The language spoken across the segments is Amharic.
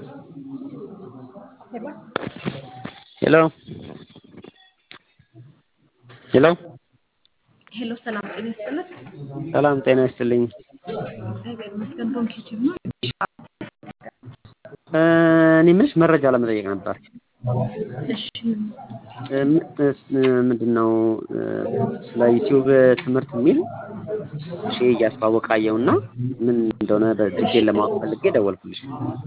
ሄሎ ሄሎ ሄሎ ሰላም ጤና ይስጥልን። ሰላም ጤና ይስጥልኝ። እግዚአብሔር ይመስገን። ዶንኪ ቲዩብ ነው። እኔ የምልሽ መረጃ ለመጠየቅ ነበር። እሺ ምንድን ነው ስለ ዩቲዩብ ትምህርት የሚል እሺ እያስተዋወቀ አየሁና ምን እንደሆነ በዲቴል ለማወቅ ፈልጌ ደወልኩልሽ።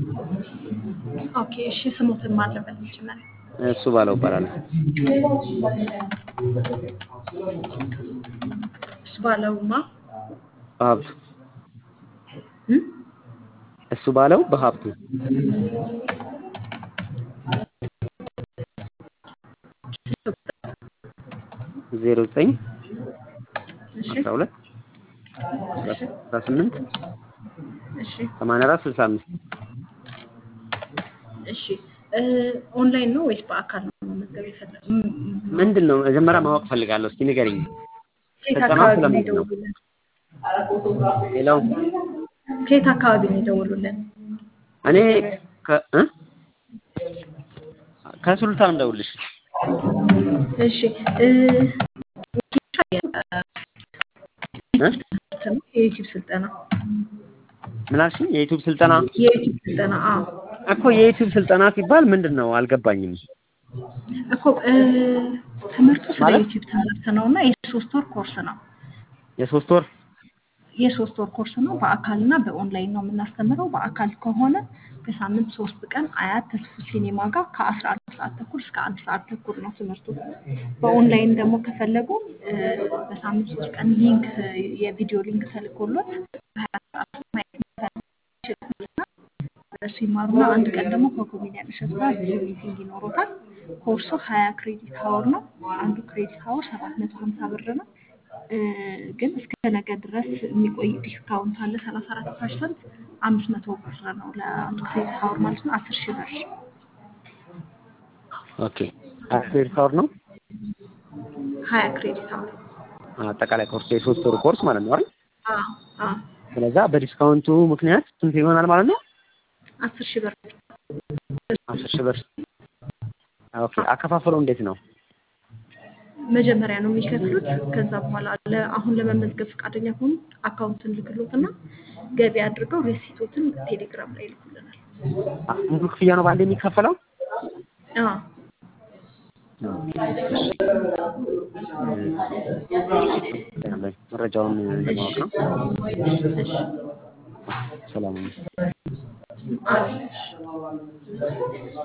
ኦኬ እሺ ስሞትን ማለበት መጀመሪያ እሱ ባለው እባላለሁ። እሱ ባለውማ በሀብቱ እም? እሱ ባለው በሀብቱ ዜሮ ዘጠኝ እሺ አስራ ሁለት አስራ ስምንት እሺ ሰማንያ አራት ስልሳ አምስት እሺ እ ኦንላይን ነው ወይስ በአካል ነው መመዝገብ የፈለጉ? ምንድን ነው መጀመሪያ ማወቅ ፈልጋለሁ። እስኪ ንገሪኝ። ከየት ፈተናው አካባቢ ነው ስለምንድን ነው? የደወሉልን? ሌላው ከየት አካባቢ ነው የደወሉልን? እኔ ከ እ ከሱሉልታ ነው የምደውልልሽ። እሺ እ እ? የዩቲዩብ ስልጠና ምን አልሽኝ? የዩቲዩብ ስልጠና የዩቲዩብ ስልጠና አዎ እኮ የዩቲዩብ ስልጠና ሲባል ምንድን ነው አልገባኝም። እኮ እ ትምህርቱ ስለ ማለት? ዩቲዩብ ትምህርት ነው እና የሶስት ወር ኮርስ ነው። የሶስት ወር የሶስት ወር ኮርስ ነው። በአካልና በኦንላይን ነው የምናስተምረው። በአካል ከሆነ በሳምንት ሶስት ቀን አያት ተስፉ ሲኔማ ጋር ከአስራ አንድ ሰዓት ተኩል እስከ አንድ ሰዓት ተኩል ነው ትምህርቱ። በኦንላይን ደግሞ ከፈለጉ እ በሳምንት ሶስት ቀን ሊንክ የቪዲዮ ሊንክ ተልኮሎት በሀያ ሰዓት ማየት ይችላልና እሱ ይማሩና አንድ ቀን ደግሞ ከኮሜዲያን እሸቱ ጋር ዙም ሚቲንግ ይኖሮታል። ኮርሱ ሀያ ክሬዲት ሀወር ነው። አንዱ ክሬዲት ሀወር ሰባት መቶ ሀምሳ ብር ነው። እ ግን እስከ ነገ ድረስ የሚቆይ ዲስካውንት አለ። ሰላሳ አራት ፐርሰንት አምስት መቶ ብር ነው ለአንዱ ክሬዲት ሀወር ማለት ነው። አስር ሺህ ብር ኦኬ ሀያ ክሬዲት አወር ነው ሀያ ክሬዲት ሀወር አጠቃላይ ኮርስ የሶስት ወር ኮርስ ማለት ነው አይደል? አዎ አዎ ስለዛ በዲስካውንቱ ምክንያት ስንት ይሆናል ማለት ነው? አስር ሺህ ብር አስር ሺህ ብር። ኦኬ አከፋፈሉ እንዴት ነው? መጀመሪያ ነው የሚከፍሉት። ከዛ በኋላ ለ- አሁን ለመመዝገብ ፈቃደኛ ከሆኑ አካውንትን ልክሎትና ገቢ አድርገው ሬሲቶትን ቴሌግራም ላይ ይልኩልናል። አ- ሙሉ ክፍያ ነው በአንድ የሚከፈለው? አዎ መረጃውን ለማወቅ ነው። እሺ ሰላም ነው። አዎ